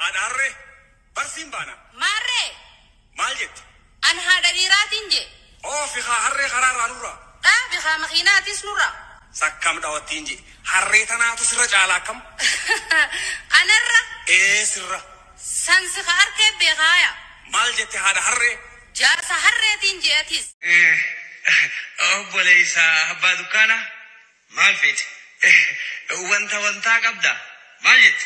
haadha harree barsiin baana Maarree, maal jetti an haadha dhiiraatiin je. oofi haa harree karaarraa nurra Dhaabi haa makiinaatis nurra. sakkam dhawattiin je harree tanaatu sirra caalaa akkam Anarra ee sirra sansi ka arkee beekaaya. maal jette haadha harree Jaarsa harreetiin je'atis. obboleessa abbaa dukkaana maal feete wanta wantaa qabda maal jette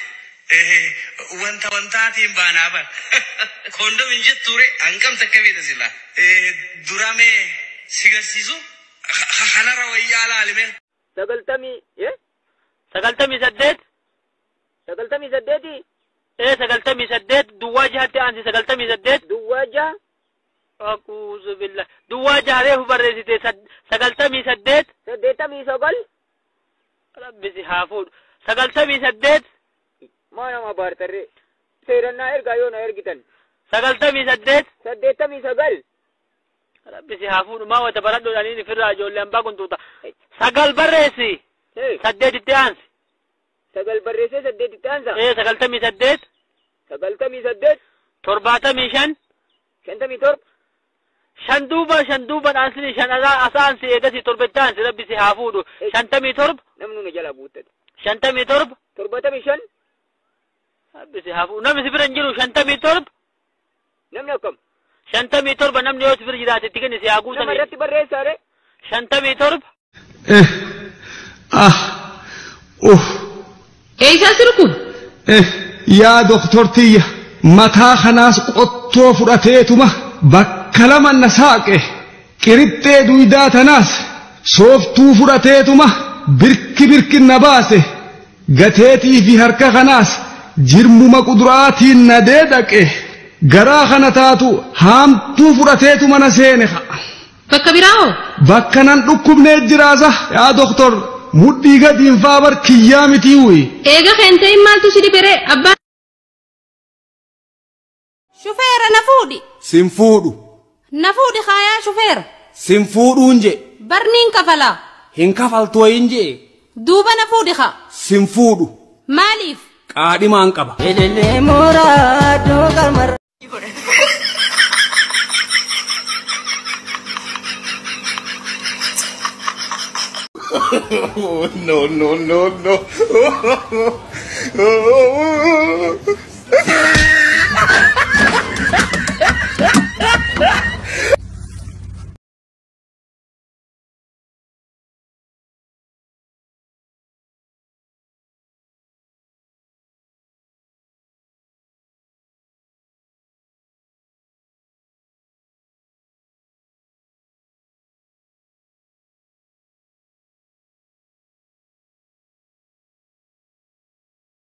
wanta wantaatiin baanaa bar koondomin jettuure hangam takka beeta sila duramee si garsiisu kanara wayyaa laalime sagaltamii eh sagaltamii saddeet sagaltamii saddeeti ee sagaltamii saddeet duwwaa jahatti aansi sagaltamii saddeet duwwaa jaha akuuzu billah duwwaa jahareefu barreessite sad- sagaltamii saddeet saddeettamii sagal rabbisi haa fuudhu sagaltamii saddeet maa nama baartarre seerannaa ergaa yoo na ergitan sagaltamii saddeet saddeettamii sagal rabbisi haa fuudhu maa wata baradhuudhaniin ifirraa ijoollee hambaa kuntuuta sagal barreessi Hey, saddeetitti aansi sagal barreessee saddeetitti aansa ee sagaltamii saddeet sagaltamii saddeet torbaatamii shan shantamii torba shan duuba shan duuba dhaansini shan asaa asaansi eegasi torbetti aansi rabbisi haa fuudhu shantamii torba namnu na jala guuttate shantamii torba torbatamii shan rabbisi haa fuudhu namni si bira hin jiru shantamii torba namni akkam shantamii torba namni yoo si bira jiraate itti kenni si haa nama guutanii irratti barreessaare shantamii torba Eh, ah, uh, Eeysaa jiru kun? eh, yaa doktortiyya mataa kanaas qottoo fudhateetuma bakka lama na saaqe qirixxee duydaa tanaas sooftuu fudhateetuma birki birki na baase gateetii fi harka kanaas jirmuma quduraatiin na deedaqe garaa kana taatu haamtuu fudhateetuma na seene ha'a. Bakka biraa hoo? bakka nan dhukkubnee jiraasa yaa doktor mudhii gadiin faa bar kiyyaa mitii wuyi Eega keentee maaltu si dhibere abbaan? Shufeera na fuudhi. Sin fuudhu. Na fuudhi kaayaa shufeera. Sin fuudhuun je. Barniin kafalaa. Hin kafaltu wayin je. Duuba na fuudhi kaa. Sin fuudhu. Maaliif? Qaadhimaan qaba. no no no no